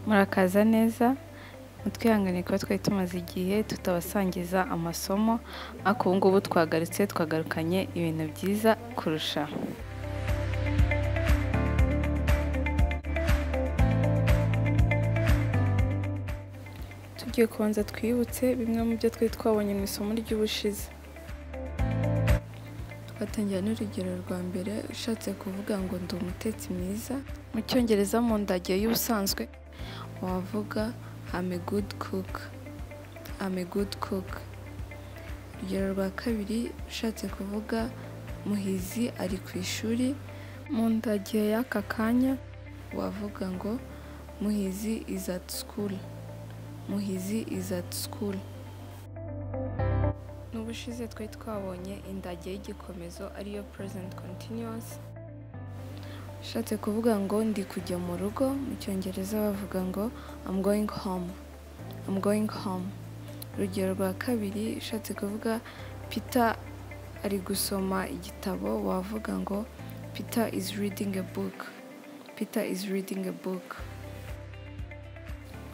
murakaza neza mutwihangane kuba twari tumaze igihe tutabasangiza amasomo ariko ubu ngubu twagarutse twagarukanye ibintu byiza kurushaho tugiye kubanza twibutse bimwe mu byo twari twabonye mu isomo ry'ubushize Twatangira n'urugero rwa mbere ushatse kuvuga ngo ndi umutetsi mwiza mu cyongereza mu ndagiye y'ubusanzwe wavuga I'm a good cook I'm a good cook urugero rwa kabiri ushatse kuvuga muhizi ari ku ishuri mu ndagiye y'aka kanya wavuga ngo muhizi is at school muhizi is at school n'ubushize twari twabonye indage y'igikomezo ariyo present continuous ushatse kuvuga ngo ndi kujya mu rugo mu cyongereza bavuga ngo I'm going home I'm going home urugero rwa kabiri ushatse kuvuga Peter ari gusoma igitabo wavuga ngo Peter is reading a book Peter is reading a book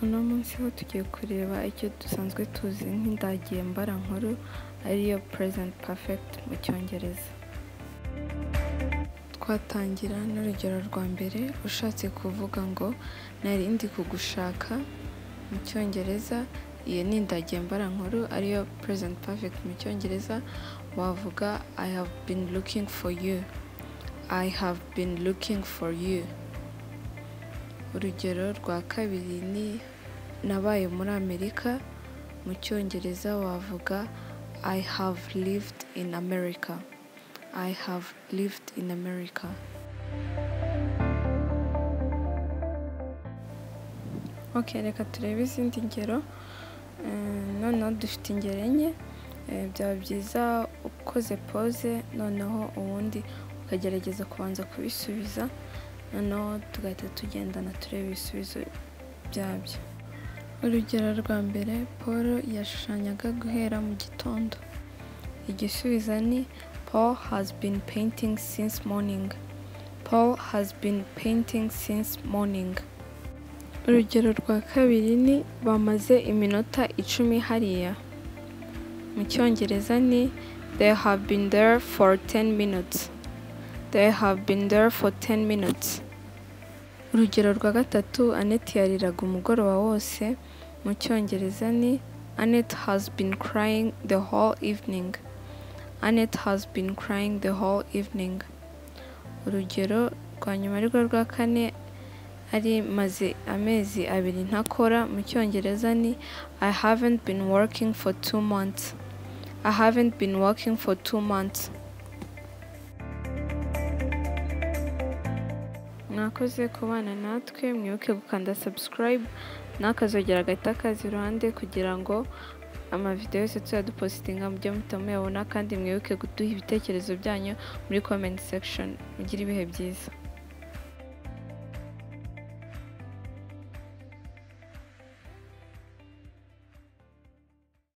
uno munsi ho tugiye kureba icyo dusanzwe tuzi nk'indagiye mbara nkuru ariyo present perfect mu cyongereza twatangira n'urugero rwa mbere ushatse kuvuga ngo nari ndi kugushaka mu cyongereza iyo ni indagiye mbara nkuru ariyo present perfect mu cyongereza wavuga I have been looking for you I have been looking for you urugero rwa kabiri ni nabaye muri amerika mu cyongereza wavuga I have lived in America I have lived in America ok reka turebe izindi ngero Eh, noneho dufite ingero enye Eh, byaba byiza ukoze pose noneho ubundi ukagerageza kubanza kubisubiza noneho tugahita tugendana tureba ibisubizo byabyo urugero rwa mbere paul yashushanyaga guhera mu gitondo igisubizo ni paul has been painting since morning paul has been painting since morning urugero rwa kabiri ni bamaze iminota icumi hariya mu cyongereza ni they have been there for 10 minutes they have been there for 10 minutes urugero rwa gatatu annette yariraga umugoroba wose mu cyongereza ni annette has been crying the whole evening annette has been crying the whole evening urugero rwa nyuma arirwo rwa kane ari maze amezi abiri ntakora mu cyongereza ni i haven't been working for two months i haven't been working for two months mwakoze kubana natwe mwibuke gukanda subscribe n'akazogera agahita kaza iruhande kugira ngo amavidewo yose tuyadupositinga mujye muhita muyabona kandi mwibuke guduha ibitekerezo byanyu muri comment section mugire ibihe byiza